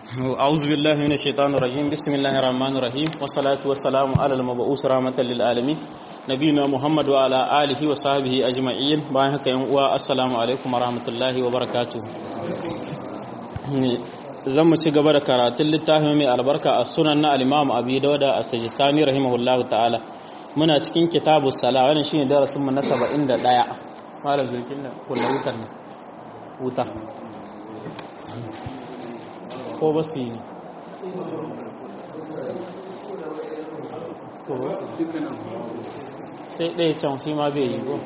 أعوذ بالله من الشيطان الرجيم بسم الله الرحمن الرحيم والصلاة والسلام على المبعوث رحمة للعالمين نبينا محمد وعلى آله وصحبه أجمعين باهك السلام عليكم ورحمة الله وبركاته zan mu ci gaba da karatun littafin mai albarka a sunan na al-Imam Abi Dawud as-Sajistani rahimahullahu ta'ala muna cikin kitabu sala wannan shine darasin mu na 71 malam zulkin nan kullu wutar ne wuta ko ba su yi ne sai ɗaya can shi ma bai yi ko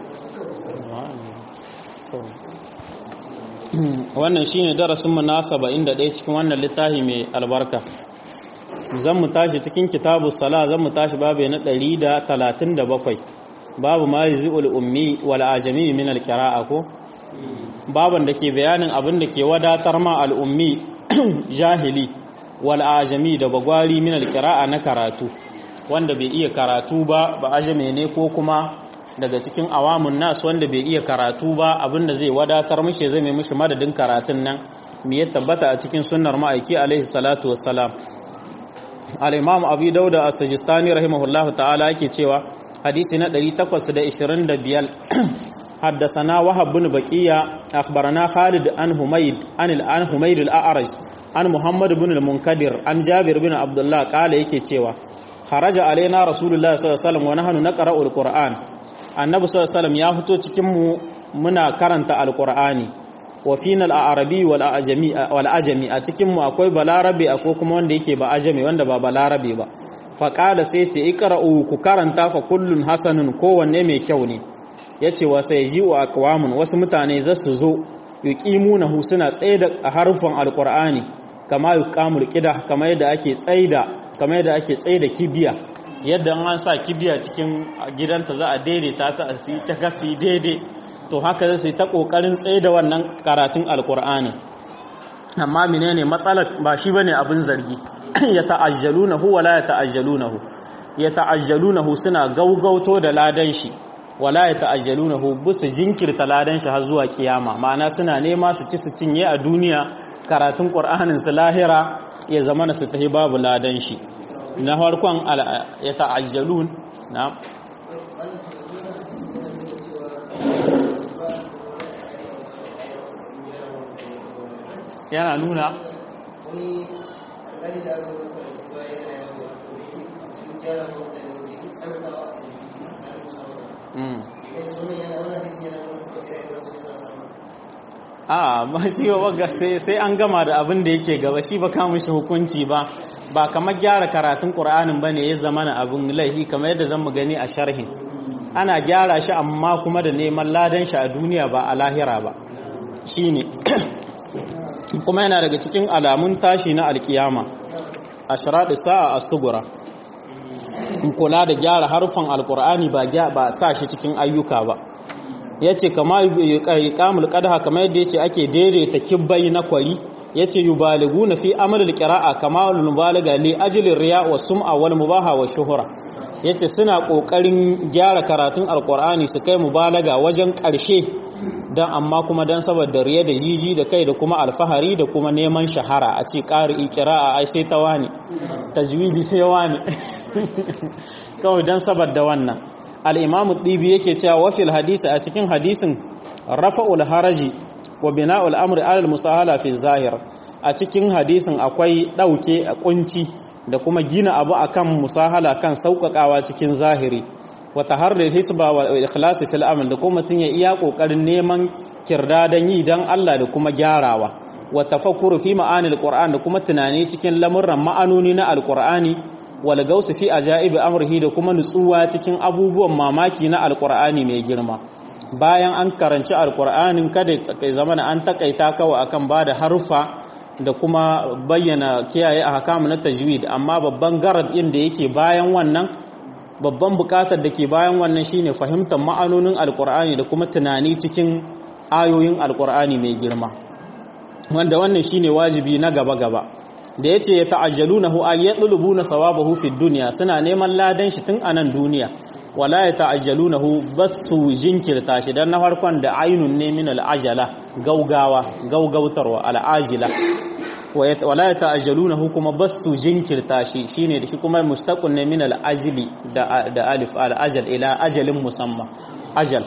wannan shi ne darasinmu na saba'in da ɗaya cikin wannan littafi mai albarka zan mu tashi cikin kitabu sala zan mu tashi babu na ɗari da talatin da bakwai babu ma yi zi'ul ummi wal ajami min alkira'a ko baban da ke bayanin abin da ke wadatar ma al'ummi jahili wal ajami da bagwari min alqira'a na karatu wanda bai iya karatu ba ba ajame ne ko kuma daga cikin awamun nas wanda bai iya karatu ba abinda zai wadatar mishi zai mai mishi madadin karatun nan me ya tabbata a cikin sunnar ma'aiki alaihi salatu wassalam al-imam abi dauda as-sajistani rahimahullahu ta'ala yake cewa hadisi na 825 حدثنا وهب بن بقية أخبرنا خالد عن حميد عن عن حميد الأعرج عن محمد بن المنكدر عن جابر بن عبد الله قال yake cewa خرج علينا رسول الله صلى الله عليه وسلم ونحن نقرأ القرآن annabi sallallahu alaihi wasallam ya fito cikin mu muna karanta alqur'ani wa fina al-arabi wal ajami wal ajami a cikin mu akwai balarabe akwai kuma wanda yake ba ajami wanda ba balarabe ba fa qala sai ce iqra'u ku karanta fa kullun hasanun kowanne mai kyau ne ya ce wa sai ji wa akwamun wasu mutane za su zo yuqimunahu suna tsaida a harfin alqur'ani kama yuqamul qida kama yadda ake tsaida kama yadda ake tsaida kibiya yadda an sa kibiya cikin gidanta za a daidaita ta a si ta gasi daidai to haka za su yi ta kokarin tsaida wannan karatun alqur'ani amma menene matsalar ba shi bane abin zargi ya ta'ajjalunahu wala ya ta'ajjalunahu ya ta'ajjalunahu suna gaugauto da ladan shi wala ya ta'ajjalunahu busu jinkirta ladan shi har zuwa kiyama ma'ana suna nema su ci su cinye a duniya karatun qur'anin su lahira ya zama na su tahi babu ladan shi na farkon ya ta'ajjalun na yana nuna a ba shi ba sai an gama da abin da yake gaba shi ba kama shi hukunci ba ba kamar gyara karatun ƙur'anin ba ne ya zama na abin laifi kamar yadda zan mu gani a sharhin ana gyara shi amma kuma da neman ladan shi a duniya ba a lahira ba shi ne kuma yana daga cikin alamun tashi na alkiyama a sharaɗi sa'a a sugura kula da gyara harfan alkur'ani ba sa shi cikin ayyuka ba ya ce kama yi kamul kadaha kama yadda ya ce ake daidaita kibbai na kwari ya ce yi baligu na fi amalin kira'a kama mubalaga li ajilin riya wa sum'a wal mubaha wa shuhura ya ce suna ƙoƙarin gyara karatun alkur'ani su kai mubalaga wajen ƙarshe don amma kuma don saboda riya da jiji da kai da kuma alfahari da kuma neman shahara a ce ƙari kira'a ai sai ta wani tajwidi sai wani kawai don saboda wannan al'imamu ɗibi yake cewa wafil hadisi a cikin hadisin rafa'ul haraji wa bina'ul amri alal musahala fi zahir a cikin hadisin akwai ɗauke a ƙunci da kuma gina abu akan musahala kan sauƙaƙawa cikin zahiri wa taharrir hisba wa ikhlasi fil amal da kuma mutum ya iya ƙoƙarin neman kirdadan yi dan Allah da kuma gyarawa wa tafakkuru fi ma'anil qur'an da kuma tunani cikin lamurran ma'anoni na alqur'ani wal gausu fi ajaibi amrihi da kuma nutsuwa cikin abubuwan mamaki na alqur'ani mai girma bayan an karanci alqur'anin kada kai zamana an takaita kawai akan bada harufa da kuma bayyana kiyaye ahkamu na tajwid amma babban garad din da yake bayan wannan babban bukatar da ke bayan wannan shine fahimtar ma'anonin alqur'ani da kuma tunani cikin ayoyin alqur'ani mai girma wanda wannan shine wajibi na gaba gaba da yace ya ta'ajjalunahu ay yatlubuna sawabahu fid dunya suna neman ladan shi tun anan duniya wala ya ta'ajjalunahu basu jinkirta shi dan na farkon da ainun ne min al'ajala gaugawa gaugautarwa al'ajila wala ya ta'ajjalunahu kuma basu jinkirta shi shine da shi kuma mustaqun ne min al-ajli da da alif al-ajal ila ajalin musamma ajal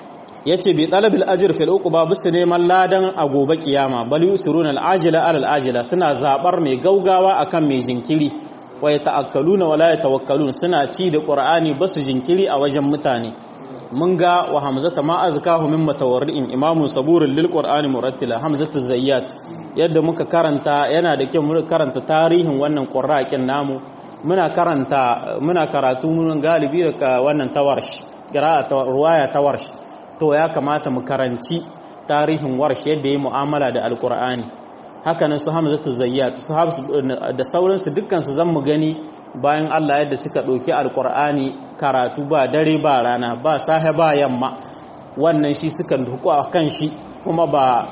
yace bi talabil ajr fil uquba bisu neman ladan a gobe kiyama bal yusiruna al-ajila ala al-ajila suna zabar mai gaugawa akan mai jinkiri wa yata'akkaluna wala yatawakkalun suna ci da qur'ani basu jinkiri a wajen mutane mun ga wa hamzata ma azkahu min matawarri'in imamun saburin lil qur'ani murattila hamzatu zayyat yadda muka karanta yana da kyau muka karanta tarihin wannan qurra'in namu muna karanta muna karatu mun galibi da wannan tawarsh qira'a ruwaya tawarsh to ya kamata mu karanci tarihin warsh yadda yayi mu'amala da alqur'ani haka nan su hamzatu zayyat su da sauransu dukkan su zan mu gani bayan Allah yadda suka ɗauki alƙur'ani karatu ba dare ba rana ba sahe ba yamma wannan shi suka duku a kan shi kuma ba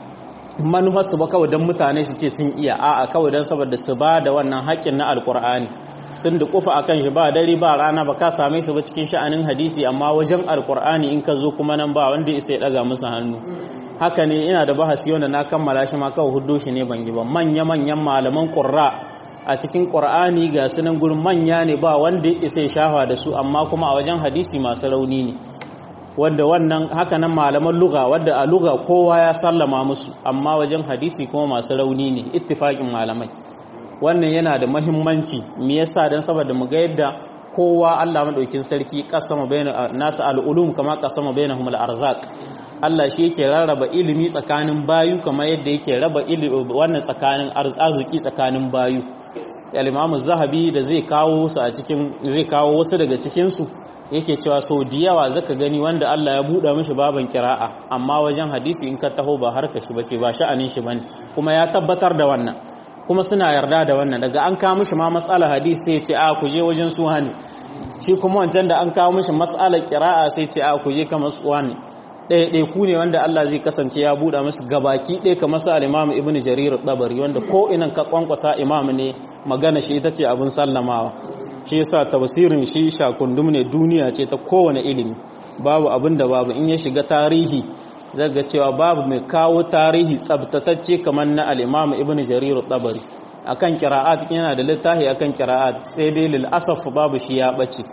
manufarsu ba kawai don mutane su ce sun iya a'a kawai don saboda su ba da wannan haƙƙin na alƙur'ani sun dukufa a kan shi ba dare ba rana ba ka same su ba cikin sha'anin hadisi amma wajen alƙur'ani in ka zo kuma nan ba wanda isa ya ɗaga musu hannu haka ne ina da bahasi wanda na kammala shi ma kawai huddo shi ne ban yi ba manya-manyan malaman ƙurra a cikin ƙur'ani ga sunan gurin manya ne ba wanda ya isa shafa da su amma kuma a wajen hadisi masu rauni ne wanda wannan haka nan malaman luga wadda a luga kowa ya sallama musu amma wajen hadisi kuma masu rauni ne ittifaƙin malamai wannan yana da mahimmanci me yasa dan saboda mu ga yadda kowa Allah madaukin sarki kasama bayna nasu al'ulum kama kasama bainahum al-arzaq Allah shi yake rarraba ilimi tsakanin bayu kamar yadda yake raba wannan tsakanin arziki tsakanin bayu al-Imam zahabi da zai kawo su a cikin zai kawo wasu daga cikin su yake cewa sau da yawa zaka gani wanda Allah ya buɗa mishi baban kira'a amma wajen hadisi in ka taho ba harka shi bace ba sha'anin shi bane kuma ya tabbatar da wannan kuma suna yarda da wannan daga an kawo mishi ma mas'alar hadisi sai ya ce a ku je wajen su hani shi kuma wancan da an kawo mishi mas'alar kira'a sai ce a ku je kamar su hani ɗaya ɗaya ku ne wanda Allah zai kasance ya buɗa musu gabaki ɗaya kamar sa al-Imam Ibn Jarir Tabari wanda ko inan ka kwankwasa imam ne magana shi ita ce abin sallamawa shi yasa tafsirin shi shakundum ne duniya ce ta kowane ilimi babu abin da babu in ya shiga tarihi zaga cewa babu mai kawo tarihi tsabtatacce kamar na al-Imam Ibn Jarir Tabari akan qira'at yana da littafi akan qira'at sai dai lil asaf babu shi ya bace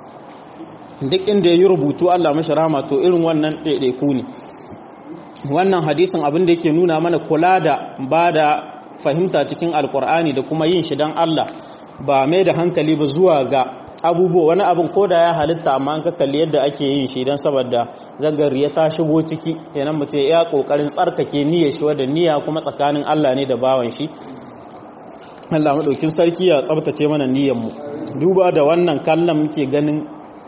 duk inda ya yi rubutu Allah mashi rama to irin wannan ɗaiɗaiku ne wannan hadisin abin da yake nuna mana kula da ba da fahimta cikin alkur'ani da kuma yin shi don Allah ba mai da hankali ba zuwa ga abubuwa wani abin ko da ya halitta amma an ka kalli yadda ake yin shi don saboda zagari ya ta shigo ciki kenan mutum ya kokarin tsarkake niyyar shi wadda niyya kuma tsakanin Allah ne da bawan shi Allah madaukin sarki ya tsabtace mana niyyar mu duba da wannan kallon muke ganin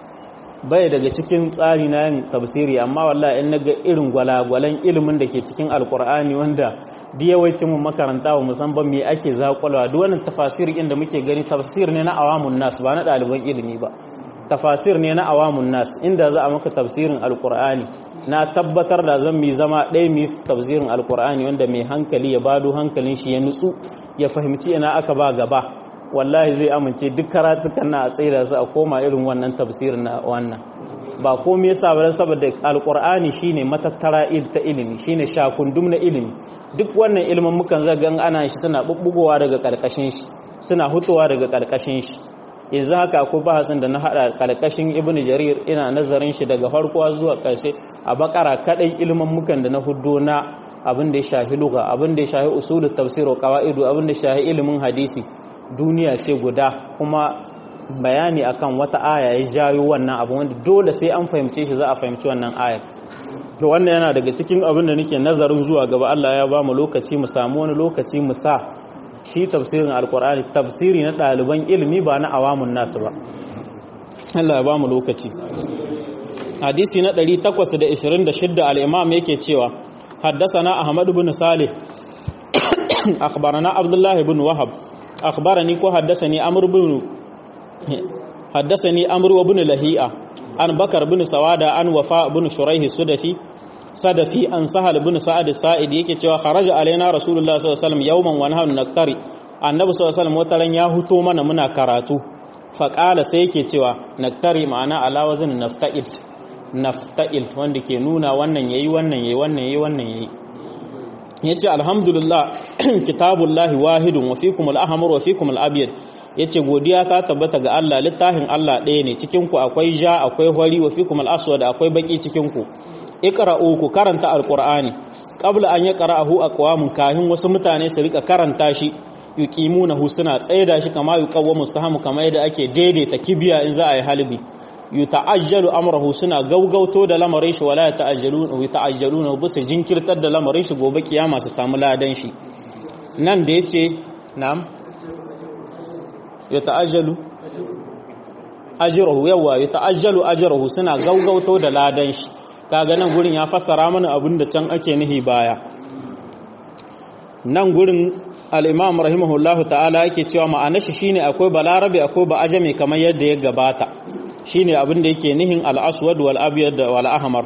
bai daga cikin tsari na yin tafsiri amma wallahi in naga irin gwalagwalan ilimin da ke cikin alkur'ani wanda diyawaicin mu makaranta wa musamman me ake zakwalwa duk wannan tafasir inda muke gani tafsir ne na awamun nas ba na ɗaliban ilimi ba tafasir ne na awamun nas inda za a maka tafsirin alkur'ani na tabbatar da zan mi zama ɗaya mi tafsirin alkur'ani wanda mai hankali ya bado hankalin shi ya nutsu ya fahimci ina aka ba gaba wallahi zai amince duk karatukan na a tsaida su a koma irin wannan tafsirin na wannan ba komai yasa ba saboda alqur'ani shine matattara il ta ilimi shine shakundum na ilimi duk wannan ilimin mukan zaga ana shi suna bubbugowa daga karkashin shi suna hutuwa daga karkashin shi yanzu haka akwai bahasin da na hada karkashin ibnu jarir ina nazarin shi daga farko zuwa karshe a bakara kadai ilimin mukan da na huddo na abin da ya shahi lugha abin da ya shahi usulut tafsir wa qawaidu abin da ya shahi ilimin hadisi duniya ce guda kuma bayani akan wata aya ya jayo wannan abu wanda dole sai an fahimce shi za a fahimci wannan ayar to wannan yana daga cikin abin da nake nazarin zuwa gaba Allah ya ba mu lokaci mu samu wani lokaci mu sa shi tafsirin alkur'ani tafsiri na ɗaliban ilimi ba na awamun nasu ba Allah ya ba mu lokaci hadisi na 826 al-imam yake cewa حدثنا أحمد بن صالح أخبرنا عبد الله بن وهب أخبرني كو حدثني أمر بن حدثني أمر بن لهيئة عن بكر بن سوادة عن وفاء بن شريح السدفي صدفي عن سهل بن سعد السائد yake cewa kharaja alaina rasulullah sallallahu alaihi wasallam yawman wa nahnu naktari annabi sallallahu alaihi wasallam wataran ya huto mana muna karatu fa qala sai yake cewa naktari ma'ana ala wazn nafta'il nafta'il wanda ke nuna wannan yayi wannan yayi wannan yayi wannan yayi yace alhamdulillah kitabullahi wahidun wa fikum al-ahmar wa fikum al-abyad yace godiya ta tabbata ga Allah littafin Allah ɗaya ne cikin ku akwai ja akwai hori wa fikum al-aswad akwai baki cikin ku iqra'u ku karanta alqur'ani qabla an yaqra'ahu aqwamun kahin wasu mutane su rika karanta shi yuqimunahu suna tsaida shi kama yuqawwamu sahamu kama yadda ake daidaita kibiya in za a yi halbi yuta'ajjalu amrahu suna gaugauto da lamarin shi wala ta'ajjaluna yuta'ajjaluna bisa jinkirtar da lamarin shi gobe kiyama su samu ladan shi nan da yace na'am yuta'ajjalu ajruhu yawa yuta'ajjalu ajruhu suna gaugauto da ladan shi kaga nan gurin ya fassara mana abin da can ake nihi baya nan gurin al-imam rahimahullahu ta'ala yake cewa ma'anar shi shine akwai balarabe akwai ba ajami kamar yadda ya gabata shine abin da yake nihin al-aswad wal abyad wal ahmar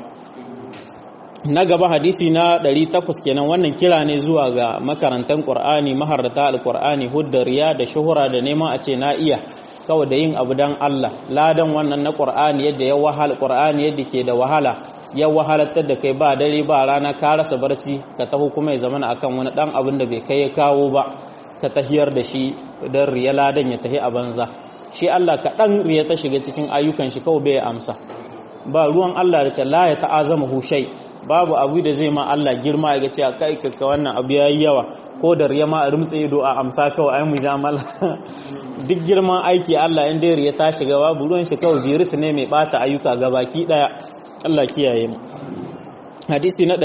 na gaba hadisi na 800 kenan wannan kira ne zuwa ga makarantan qur'ani maharrata al-qur'ani huddariya da shuhura da neman a ce na iya kawai da yin abu dan Allah ladan wannan na qur'ani yadda ya wahala qur'ani yadda ke da wahala ya wahalatar da kai ba dare ba rana ka rasa barci ka taho kuma ya zamana akan wani dan abin da bai kai ya kawo ba ka tahiyar da shi dan riya ladan ya tahi a banza shi Allah kaɗan riya ta shiga cikin ayyukan shi kawai bai amsa ba ruwan Allah da ta la ya ta'azama hushai babu abu da zai ma Allah girma ya ce a kai ka wannan abu yayi yawa ko da riya ma a rumtse ido a amsa kawai ai mujamala duk girman aiki Allah in dai riya ta shiga babu ruwan shi kawai virus ne mai bata ayyuka gabaki daya Allah kiyaye mu hadisi na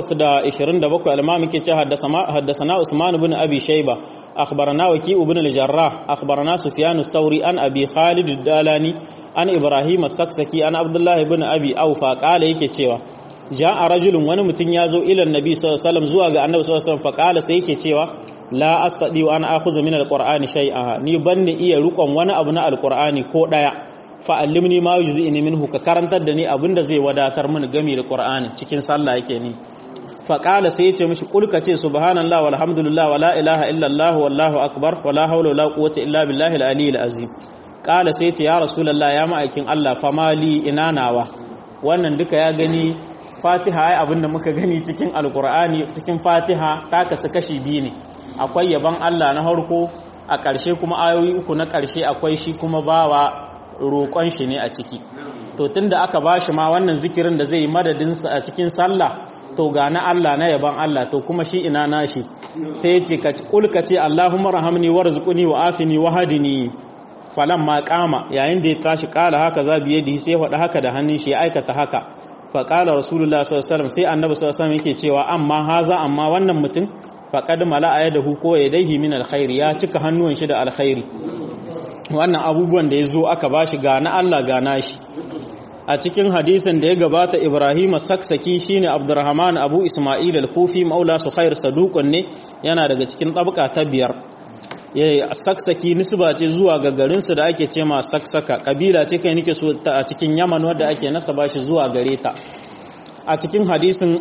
827 al-imam yake ce haddasana Usman ibn Abi Shayba akhbarana Waki ibn al-Jarrah akhbarana Sufyan ath-Thawri an Abi Khalid ad-Dalani an Ibrahim as-Saksaki an Abdullah ibn Abi Awfa qala yake cewa ja'a rajulun wani mutum ya zo ila annabi sallallahu alaihi wasallam zuwa ga annabi sallallahu alaihi wasallam faqala sai yake cewa la astadi wa ana akhudhu min al-qur'ani shay'a ni banni iya rukon wani abu na al-qur'ani ko daya fa'allimni ma yujzi'ni minhu ka karantar da ni abinda zai wadatar mini game da Qur'ani cikin sallah yake ni fa qala sai yace mishi kul ka ce subhanallahi walhamdulillah wala ilaha illallah wallahu akbar wala hawla wala quwwata illa billahi al-aliyyil azim qala sai yace ya rasulullah ya ma'aikin Allah famali ina nawa wannan duka ya gani Fatiha ai abinda muka gani cikin Alqur'ani cikin Fatiha ta kasu kashi biyu ne akwai yaban Allah na harko a ƙarshe kuma ayoyi uku na ƙarshe akwai shi kuma bawa roƙon shi ne a ciki to tunda aka ba shi ma wannan zikirin da zai yi madadinsa a cikin sallah to ga na Allah na yaban Allah to kuma shi ina nashi sai ya ce ka kulka ce Allahumma rahamni warzuqni wa afini wa hadini falan ma kama yayin da ya tashi kala haka za biye da sai ya faɗa haka da hannun shi ya aikata haka fa qala rasulullah sallallahu alaihi wasallam sai annabi sallallahu alaihi wasallam yake cewa amma haza amma wannan mutum faqad mala'a yadahu ko yadayhi min alkhairi ya cika hannuwan shi da alkhairi wannan abubuwan da ya zo aka ba shi gana Allah gana shi a cikin hadisin da ya gabata Ibrahim saksaki shine Abdurrahman Abu Ismail al-Kufi maula Sukhair saduqun ne yana daga cikin tabaka ta biyar yayi saksaki nisba ce zuwa ga garin su da ake ce ma saksaka kabila ce kai nake so ta a cikin Yaman wanda ake nasaba shi zuwa gare ta a cikin hadisin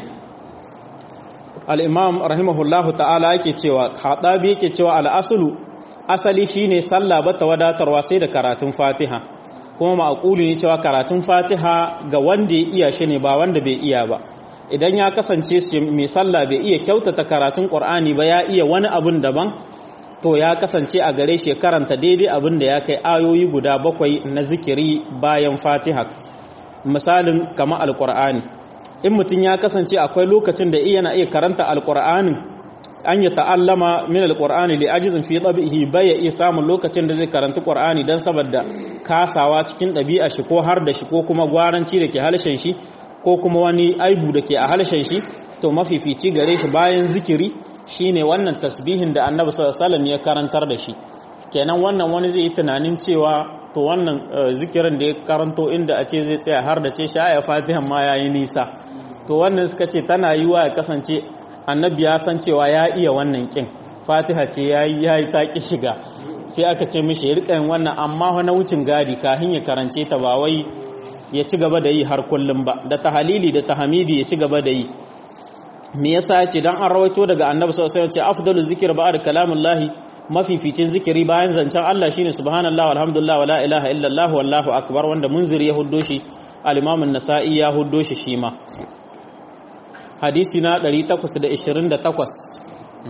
al-Imam rahimahullahu ta'ala yake cewa Khadabi yake cewa al-aslu asali shine sallah bata wadatarwa sai da karatun Fatiha kuma ma'quli ne cewa karatun Fatiha ga wanda ya iya shi ne ba wanda bai iya ba idan ya kasance mai sallah bai iya kyautata karatun Qur'ani ba ya iya wani abun daban to ya kasance a gare shi karanta daidai abin da ya kai ayoyi guda bakwai na zikiri bayan Fatiha misalin kama alqur'ani in mutum ya kasance akwai lokacin da iya na iya karanta alqur'anin an yi ta'allama min alƙur'ani li ajizin fi ɗabi'ihi baya iya samun lokacin da zai karanta ƙur'ani don saboda kasawa cikin ɗabi'a shi ko har da shi ko kuma gwaranci da ke halshen shi ko kuma wani aibu da ke a halshen shi to mafifici gare shi bayan zikiri shine wannan tasbihin da annabi sallallahu ya karantar da shi kenan wannan wani zai yi tunanin cewa to wannan zikirin da ya karanto inda a ce zai tsaya har da ce shi aya fatihan ma yayi nisa to wannan suka ce tana yiwa ya kasance annabi ya san cewa ya iya wannan kin fatiha ce ya yi ya yi taƙi shiga sai aka ce mishi ya riƙa yin wannan amma wani wucin gadi kahin ya karance ta ba wai ya ci gaba da yi har kullum ba da tahalili da tahamidi ya ci gaba da yi me yasa ya ce dan an rawaito daga annabi sallallahu alaihi wasallam ce afdalu zikr ba'da kalamullahi mafificin zikiri bayan zancen Allah shine subhanallah walhamdulillah wala ilaha illallah wallahu akbar wanda munziri ya huddo shi al-imam an-nasa'i ya huddo shi shi ma hadisi na 828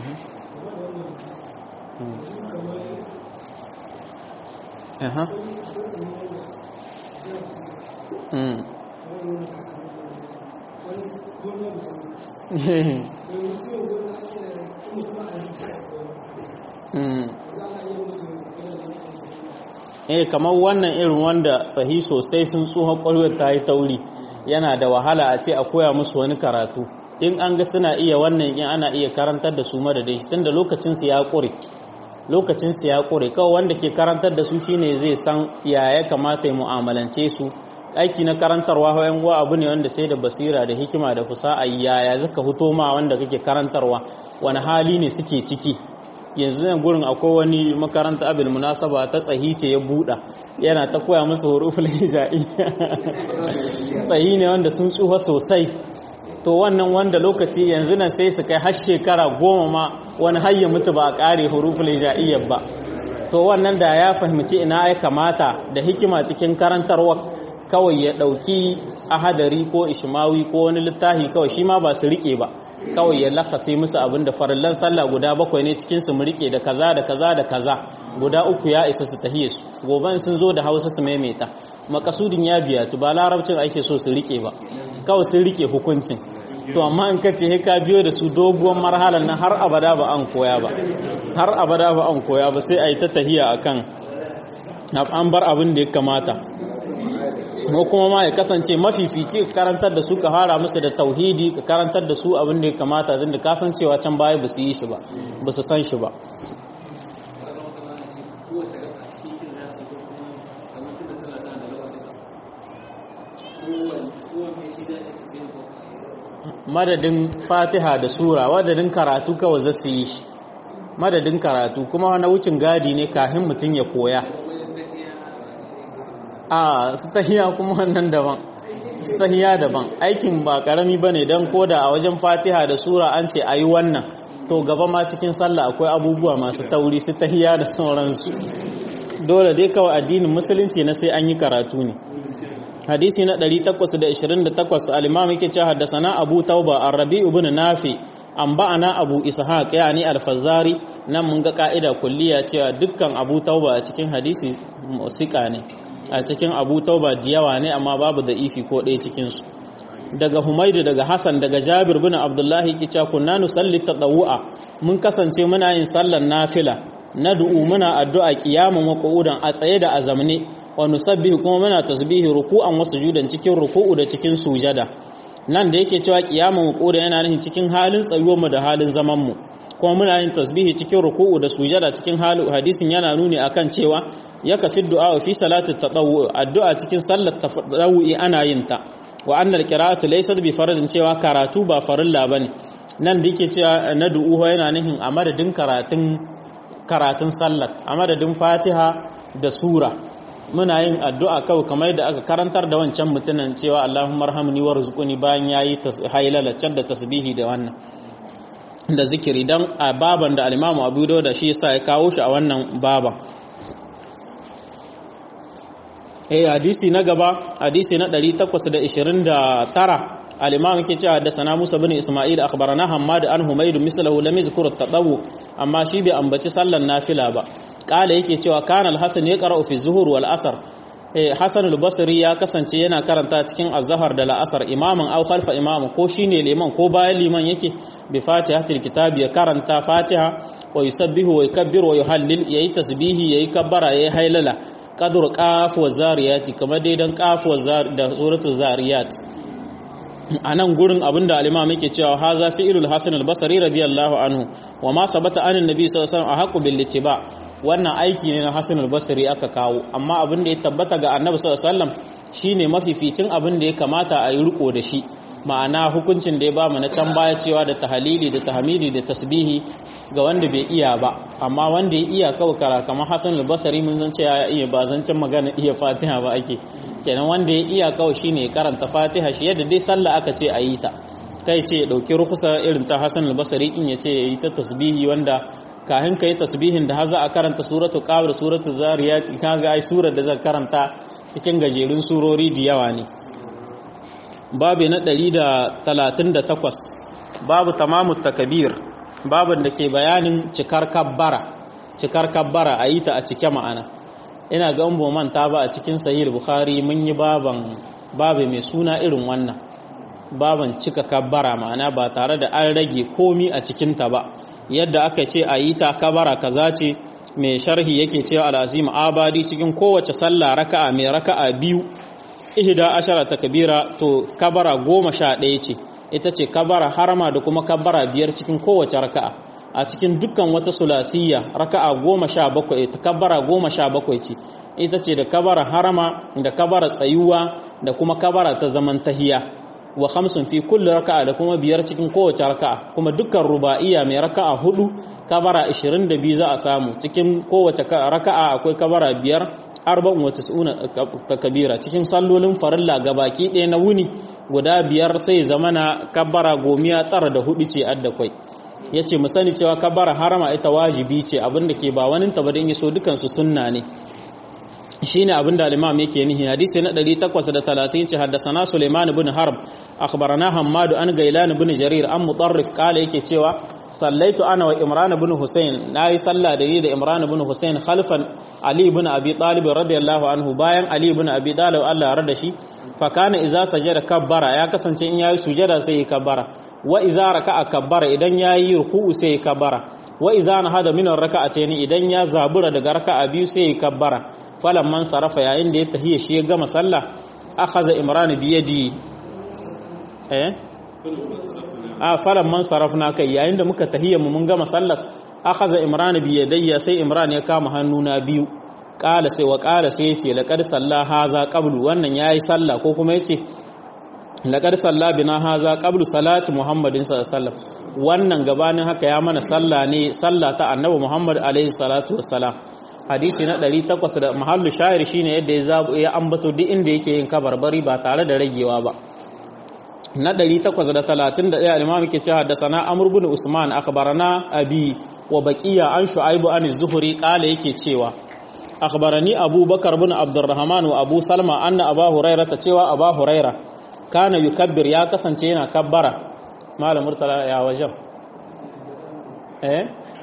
Aha. Mm. eh kamar wannan irin wanda tsahi sosai sun tsohon ƙwarwar ta yi tauri yana da wahala a ce a koya musu wani karatu in an ga suna iya wannan in ana iya karantar da su madadin shi tunda lokacin su ya ƙure lokacin su ya ƙure kawai wanda ke karantar da su shine zai san ya ya kamata ya mu'amalance su aiki na karantarwa hayan wa abu ne wanda sai da basira da hikima da fusa'a yaya zaka fito ma wanda kake karantarwa wani hali ne suke ciki yanzu nan gurin akwai wani makaranta abin munasaba ta tsahi ce ya buɗa yana ta koya musu huruful hijaiya tsahi ne wanda sun tsufa sosai to wannan wanda lokaci yanzu nan sai su kai har shekara goma ma wani har ya mutu ba a ƙare huruful hijaiya ba to wannan da ya fahimci ina ya kamata da hikima cikin karantarwa kawai ya ɗauki ahadari ko ishmawi ko wani littafi kawai shi ma ba su rike ba kawai ya lakasi musu abin da farallan sallah guda bakwai ne cikin su rike da kaza da kaza da kaza guda uku ya isa su tahiye su goban sun zo da hausa su maimaita makasudin ya biya tu ba larabcin ake so su rike ba kawai sun rike hukuncin to amma in ka ce ka biyo da su doguwar marhalar nan har abada ba an koya ba har abada ba an koya ba sai a yi ta tahiya akan an bar abin da ya kamata ko kuma ma ya kasance mafifici ka karantar da su ka fara musu da tauhidi ka karantar da su abin da ya kamata don da kasancewa can baya ba su yi shi ba ba su san shi ba madadin fatiha da sura madadin karatu kawai za su yi shi madadin karatu kuma na wucin gadi ne kafin mutum ya koya a stahiya kuma wannan daban stahiya daban aikin ba karami bane dan koda a wajen Fatiha da sura an ce ayi wannan to gaba ma cikin sallah akwai abubuwa masu tauri su tahiya da sauransu dole dai kawai addinin musulunci na sai an yi karatu ne hadisi na 828 al-imam yake cewa haddathana Abu Tauba ar-Rabi ibn Nafi an ba'ana Abu Ishaq yani al-Fazzari nan mun ga ka'ida kulliya cewa dukkan Abu Tauba a cikin hadisi musika ne a cikin abu tauba da yawa ne amma babu da ifi ko ɗaya cikinsu daga humaidu daga hassan daga jabir bin abdullahi kica kunna nusalli tadawu'a mun kasance muna yin sallar nafila na du'u muna addu'a qiyamun wa qu'udan a tsaye da azamne wa nusabbihu kuma muna tasbihi ruku'an wa sujudan cikin ruku'u da cikin sujada nan da yake cewa qiyamun wa qu'udan yana nufin cikin halin tsayuwar mu da halin zaman mu kuma muna yin tasbihi cikin ruku'u da sujada cikin halin hadisin yana nuni akan cewa ya kafi du'a fi salati tatawwu addu'a cikin sallar tatawwi ana yin ta wa annal qira'atu laysat bi faradin cewa karatu ba farilla bane nan da yake cewa na du'u yana nihin a madadin karatun karatun sallar a madadin Fatiha da sura muna yin addu'a kawai kamar da aka karantar da wancan mutumin cewa Allahumma arhamni warzuqni bayan yayi haylala da tasbihi da wannan da zikiri dan a baban da al-Imam Abu Dawud da shi yasa ya kawo shi a wannan baban eh hadisi na gaba hadisi na 829 al-imam yake cewa da sana Musa bin Isma'il akhbarana Hammad an Humayd mislahu lam yadhkur at-tadawu amma shi bai ambaci sallar nafila ba kala yake cewa kana al-Hasan yaqra'u fi zuhur wal asr eh Hasan al-Basri ya kasance yana karanta cikin az-zahar da al-asr imaman aw khalfa imam ko shine liman ko bayan liman yake bi fatihatil kitab ya karanta fatiha wa yusabbihu wa yukabbiru wa yuhallil yayi tasbihi yayi kabbara yayi hailala kadur kafuwar zariyati kamar dai don kafuwar da suratul zariyat a nan gurin abinda alimam yake cewa haza fi'ilul hasan al-basri radiyallahu anhu wa ma sabata anin nabi sallallahu alaihi wasallam ahqqu bil ittiba wannan aiki ne na hasan al-basri aka kawo amma abin da ya tabbata ga annabi sallallahu alaihi wasallam shine mafificin abin da ya kamata a yi riko da shi ma'ana hukuncin da ya ba mu na can baya cewa da tahalili da tahmidi da tasbihi ga wanda bai iya ba amma wanda ya iya kawai kara kamar Hassan al-Basri mun san cewa ya iya ba zancen magana iya Fatiha ba ake kenan wanda ya iya kawai shine ya karanta Fatiha shi yadda dai sallah aka ce a yi ta kai ce ya dauki rukusa irin ta Hassan al-Basri in ya ce ya yi ta tasbihi wanda kahin kai tasbihin da haza a karanta suratul qamar suratul zariyat kaga ai surar da zan karanta cikin gajerun surori da yawa ne babu na 138 babu tamamu takabir babin da ke bayanin cikar kabbara cikar kabbara a yi ta a cike ma'ana ina ga umbo manta ba a cikin sahih bukhari mun yi baban babu mai suna irin wannan baban cika kabbara ma'ana ba tare da an rage komi a cikinta ba yadda aka ce a yi ta kabara kaza ce mai sharhi yake cewa al'azim abadi cikin kowace sallah raka'a mai raka'a biyu ihda ashara takbira to kabara goma sha ɗaya ce ita ce kabara harama da kuma kabara biyar cikin kowace raka'a a cikin dukkan wata sulasiyya raka'a goma sha bakwai ta kabara goma sha bakwai ce ita ce da kabara harama da kabara tsayuwa da kuma kabara ta zaman tahiya wa khamsun fi kulli raka'a da kuma biyar cikin kowace raka'a kuma dukkan ruba'iyya mai raka'a hudu kabara 22 za a samu cikin kowace raka'a akwai kabara biyar arba'un wa tis'una takbira cikin sallolin farilla gabaki ɗaya na wuni guda biyar sai zamana kabara gomiya tsara da hudu ce adda kwai yace mu sani cewa kabara harama ita wajibi ce abinda ke ba wani ta badin yaso dukan su sunna ne shine abin da al-imam yake nihi hadisi na 830 ce haddathana Sulaiman ibn Harb akhbarana Hammad an Gailan ibn Jarir an Mutarrif kala yake cewa sallaitu ana wa Imran ibn Hussein nayi sallah da ni da Imran ibn Hussein khalfan Ali ibn Abi Talib radiyallahu anhu bayan Ali ibn Abi Talib Allah ya rada shi fa kana idza sajada kabbara ya kasance in yayi sujada sai ya kabbara wa idza raka'a kabbara idan yayi ruku'u sai ya kabbara wa idza nahada min ar-raka'atayn idan ya zabura daga raka'a biyu sai ya kabbara man sarafa yayin da ya tahiya shi ya gama sallah akhadha imran bi yadi eh a man sarafna kai yayin da muka tahiya mu mun gama sallah akhadha imran bi yadayya sai imran ya kama hannuna biyu qala sai wa qala sai yace laqad salla haza qablu wannan yayi sallah ko kuma yace laqad salla bina haza qablu salati muhammadin sallallahu alaihi wasallam wannan gabanin haka ya mana sallah ne sallah ta annabi muhammad alaihi salatu wassalam hadisi na 800 da mahallu shayar shine yadda ya zabu ya ambato duk inda yake yin kabarbari ba tare da ragewa ba na 831 al-imam yake cewa da sana amr ibn usman akhbarana abi wa baqiya an shu'aib an az-zuhri qala yake cewa akhbarani abubakar ibn abdurrahman wa abu salma anna aba hurairah ta cewa aba hurairah kana yukabbir ya kasance yana kabbara malam murtala ya wajen eh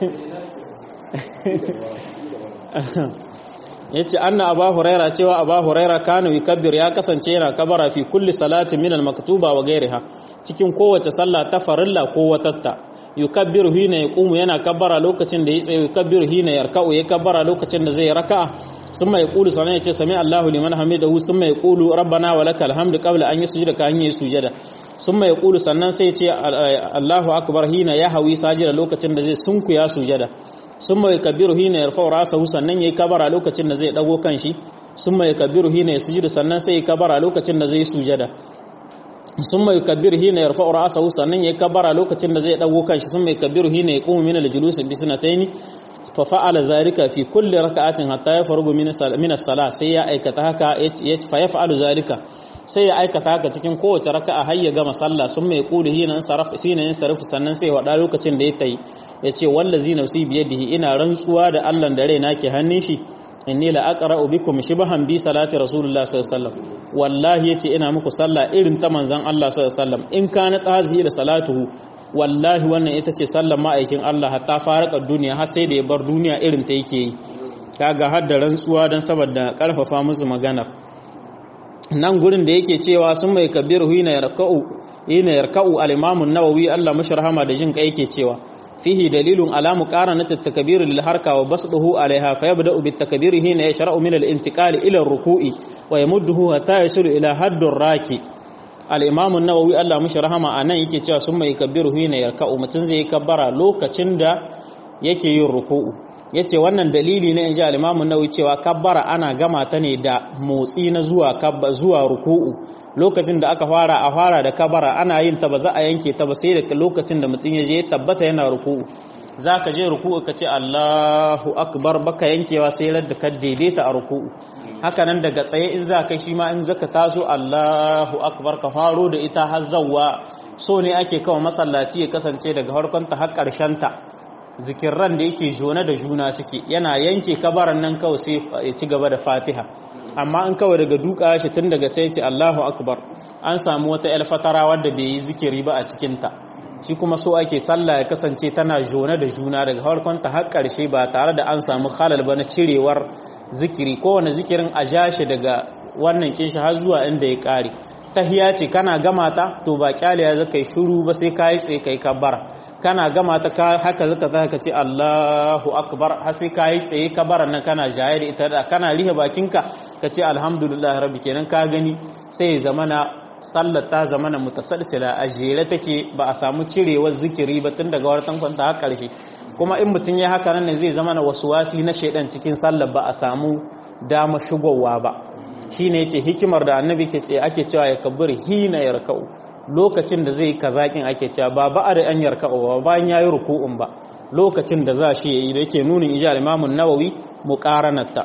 yace anna aba huraira cewa aba huraira kana yukabbir ya kasance yana kabara fi kulli salatin min al-maktuba wa ghayriha cikin kowace sallah ta farilla ko watatta yukabbiru hina yaqumu yana kabbara lokacin da yatsa yukabbiru hina yarka'u ya kabbara lokacin da zai raka'a summa yaqulu sanan yace sami Allahu liman hamidahu summa yaqulu rabbana wa lakal hamdu qabla an yasjuda ka an yi sujada summa yaqulu sannan sai yace Allahu akbar hina yahwi sajida lokacin da zai sunkuya sujada sun mai kabiru hina ya rafa'u rasahu sannan yayi kabara lokacin da zai dago kanshi sun mai kabiru hina ya sujudu sannan sai ya kabara lokacin da zai sujada sun mai kabiru hina ya rafa'u rasahu sannan yayi kabara lokacin da zai dago kanshi sun mai kabiru hina ya qumu min al-julus bi sunatayn fa fa'ala zalika fi kulli raka'atin hatta yafargu min as-salah sai ya aikata haka fa yaf'alu zalika sai ya aikata haka cikin kowace raka'a har ya gama sallah sun mai kulu hina sarf sina yin sarf sannan sai wada lokacin da ya tayi ya ce wallazi nafsi biyadihi ina rantsuwa da Allah da raina ke hannun shi inni la aqra'u bikum shibhan bi salati rasulullah sallallahu alaihi wasallam wallahi yace ina muku sallah irin ta manzon Allah sallallahu alaihi wasallam in kana tazihi da salatuhu wallahi wannan ita ce sallar ma'aikin Allah hatta faraka duniya har sai da ya bar duniya irin ta yake yi kaga har da rantsuwa dan saboda karfafa musu maganar nan gurin da yake cewa sun mai kabiru hina yarka'u hina yarka'u al-imam an-nawawi Allah mashrahama da jin kai yake cewa fihi dalilun ala muqaranati at-takbir lil harka wa basduhu alaiha fa yabda'u bit-takbir hina yashra'u min al-intiqal ila ar-ruku'i wa yamudduhu hatta yasilu ila haddur raki al-imam an-nawawi Allah mashrahama anan yake cewa sun mai kabiru hina yarka'u mutun zai kabbara lokacin da yake yin ruku'u ya ce wannan dalili ne in ji alimamun nauyi cewa kabbara ana gama ta ne da motsi na zuwa zuwa ruku'u lokacin da aka fara a fara da kabbara ana yin ta ba za a yanke ta ba sai da lokacin da mutum ya je tabbata yana ruku'u za ka je ruku'u ka ce Allahu akbar baka yankewa sai da ka daidaita a ruku'u haka nan daga tsaye in za ka shi ma in zaka taso Allahu akbar ka faro da ita har zawwa so ne ake kawo masallaci ya kasance daga harkonta har ƙarshen ta zikirran da yake jona da juna suke yana yanke kabaran nan kawai sai ya ci gaba da fatiha amma in kawai daga duka shi tun daga ce ce Allahu akbar an samu wata yar fatara wadda bai yi zikiri ba a cikinta shi kuma so ake sallah ya kasance tana jona da juna daga farkon ta har ƙarshe ba tare da an samu halal ba na cirewar zikiri kowane zikirin a ja shi daga wannan kinshi har zuwa inda ya ƙare tahiya ce kana gama ta to ba kyaliya zaka yi shiru ba sai ka yi tsaye kai kabbara kana gama ta haka zaka za ka ce Allahu akbar har sai ka yi tsaye kabaran nan kana jaye da ita da kana rihe bakinka ka ce alhamdulillah rabbi kenan ka gani sai ya zamana sallar ta zamana mutasalsila a jere take ba a samu cirewar zikiri ba tun daga wartan kwanta har karshe kuma in mutum ya haka nan ne zai zamana wasu wasi na shaidan cikin sallar ba a samu dama shigowa ba shine yace hikimar da annabi ke ce ake cewa ya kabbir hina yarka'u lokacin da zai kazakin ake cewa ba ba da an yarka'u ba bayan yayi ruku'un ba lokacin da za shi yayi da yake nunin ijal Imam an-Nawawi muqaranata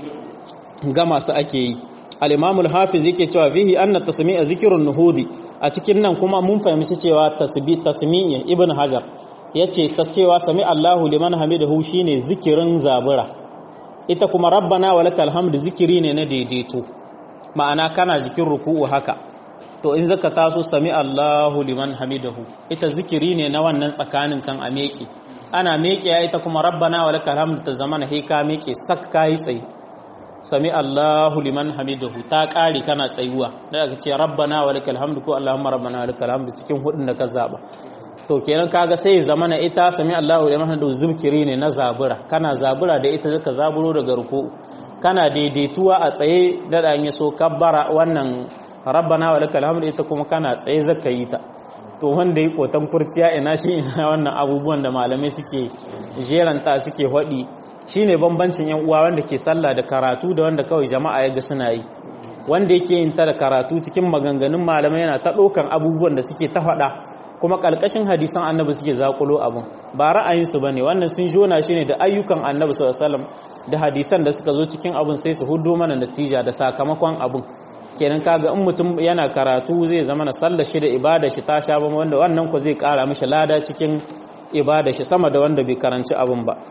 ga masu ake yi al-Imam al-Hafiz yake cewa fihi anna tasmi'a zikrun nuhudi a cikin nan kuma mun fahimci cewa tasbi tasmi'i Ibn Hajar yace ta cewa sami Allahu liman hamidahu shine zikirin zabura ita kuma rabbana walakal hamdu zikiri ne na daidaito ma'ana kana jikin ruku'u haka to in zaka taso sami Allahu liman hamidahu ita zikiri ne na wannan tsakanin kan a meke ana meke ya ita kuma rabbana walakal hamdu ta zamana he ka meke sak kai tsaye sami Allahu liman hamidahu ta kare kana tsayuwa da aka ce rabbana walakal hamdu ko allahumma rabbana walakal hamdu cikin hudun da ka zaba to kenan kaga sai zamana ita sami Allahu liman hamidahu zikiri ne na zabura kana zabura da ita zaka zaburo daga ruku'u kana daidaituwa a tsaye da dan yaso kabbara wannan rabbana wa lakal hamdu ita kuma kana tsaye zaka yi ta to wanda yi kotan kurciya ina shi ina wannan abubuwan da malamai suke jeranta suke hodi shine bambancin yan uwa wanda ke sallah da karatu da wanda kawai jama'a ya ga suna yi wanda yake yin ta da karatu cikin maganganun malamai yana ta ɗaukan abubuwan da suke ta faɗa kuma ƙalƙashin hadisan annabi suke zakulo abun ba ra'ayinsu ba ne wannan sun jona shi ne da ayyukan annabi sallallahu da hadisan da suka zo cikin abun sai su hudo mana natija da sakamakon abun kenan kaga in mutum yana karatu zai zama na sallar shi da ibada shi ta sha bama wanda wannan ku zai kara mishi lada cikin ibada shi sama da wanda bai karanci abun ba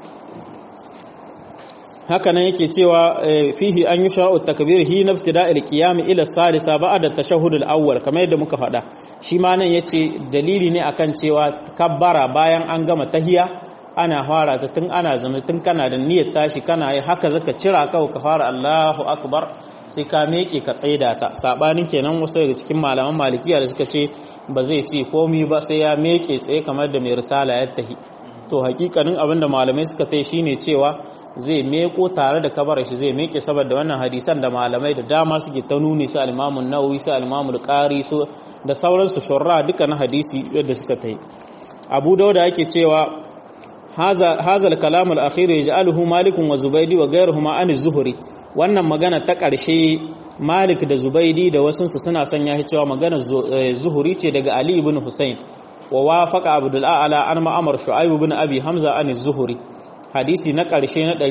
haka nan yake cewa fihi an yi shara'u takbir hi naftida al-qiyam ila salisa ba'da tashahhud al-awwal kamar yadda muka faɗa shi ma nan yace dalili ne akan cewa kabbara bayan an gama tahiya ana fara ta tun ana zama tun kana da niyyar tashi kana yi haka zaka cira kawai ka fara Allahu akbar sai ka meke ka tsaida ta sabanin kenan wasu daga cikin malaman malikiya da suka ce ba zai ce komi ba sai ya meke tsaye kamar da mai risala ya tahi to hakikanin abinda malamai suka tai shine cewa zai meko tare da kabarar shi zai meke saboda wannan hadisan da malamai da dama suke ta nuni su al-Imam nawawi su al-Imam qari su da sauransu shurra duka na hadisi yadda suka tai Abu Dawud yake cewa haza haza al-kalam al-akhir yaj'aluhu Malik wa Zubaydi wa ghayruhuma an az-Zuhri wannan magana ta ƙarshe Malik da Zubaydi da wasunsu suna sanya shi cewa magana Zuhri ce daga Ali ibn Hussein wa wafaqa Abdul A'la an Ma'mar Shu'aib ibn Abi Hamza an az-Zuhri hadisi na ƙarshe na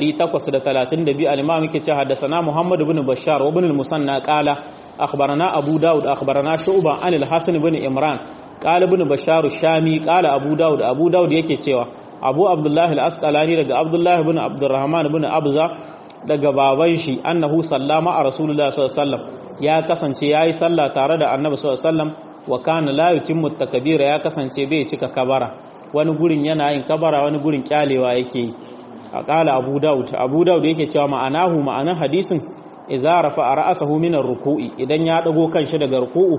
832 al-imam yake cewa haddathana Muhammad ibn Bashar wa ibn al-Musanna qala akhbarana Abu Dawud akhbarana Shu'ba an al-Hasan ibn Imran qala ibn Bashar Shami qala Abu Dawud Abu Dawud yake cewa Abu Abdullah al-Asqalani daga Abdullah ibn Abdurrahman ibn Abza daga baban shi annahu sallama a Rasulullah sallallahu alaihi wasallam ya kasance yayi sallah tare da Annabi sallallahu alaihi wasallam wa kana la yutimmu takbira ya kasance bai cika kabara wani gurin yana yin kabara wani gurin kyalewa yake yi a ƙala abu daud abu daud yake cewa ma'anahu ma'anan hadisin iza rafa a ra'asahu minar ruku'i idan ya dago kanshi daga ruku'u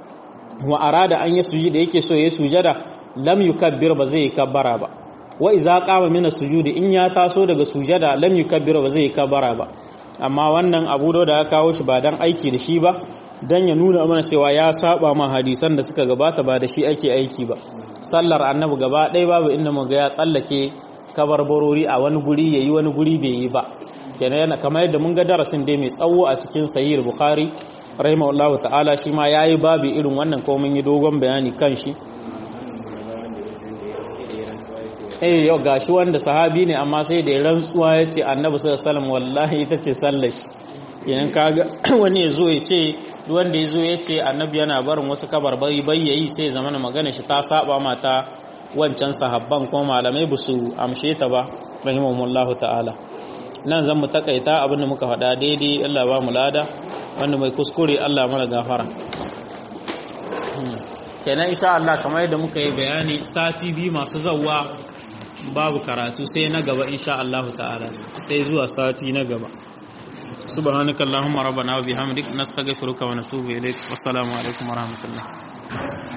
wa arada an yi sujudi yake so ya sujada lam yukabbir ba zai kabbara ba wa iza qama min sujudi in ya taso daga sujada lam yukabbir ba zai kabbara ba amma wannan abu daud ya kawo shi ba dan aiki da shi ba dan ya nuna mana cewa ya saba ma hadisan da suka gabata ba da shi ake aiki ba sallar annabi gaba ɗaya babu inda mu ga ya tsallake kabarbarori a wani guri ya yi wani guri bai yi ba kenan yana kamar yadda mun ga darasin dai mai tsawo a cikin sahih bukhari rahimahullahu ta'ala shi ma yayi babu irin wannan ko mun yi dogon bayani kan shi eh yau gashi wanda sahabi ne amma sai da rantsuwa ya ce annabi sallallahu alaihi wasallam wallahi ita ce sallar shi kenan kaga wani ya zo ya ce duk wanda ya zo ya ce annabi yana barin wasu kabarbari bayyayi sai zama magana shi ta saba mata wancan sahabban kuma malamai ba su amshe ta ba rahimahumullahu ta'ala nan zan mu takaita abinda muka faɗa daidai Allah ba mu lada wanda mai kuskure Allah mana gafara kenan insha Allah kamar yadda muka yi bayani sati biyu masu zawwa babu karatu sai na gaba insha Allah ta'ala sai zuwa sati na gaba subhanaka allahumma rabbana wa bihamdik nastaghfiruka wa natubu ilaik wassalamu alaikum wa rahmatullah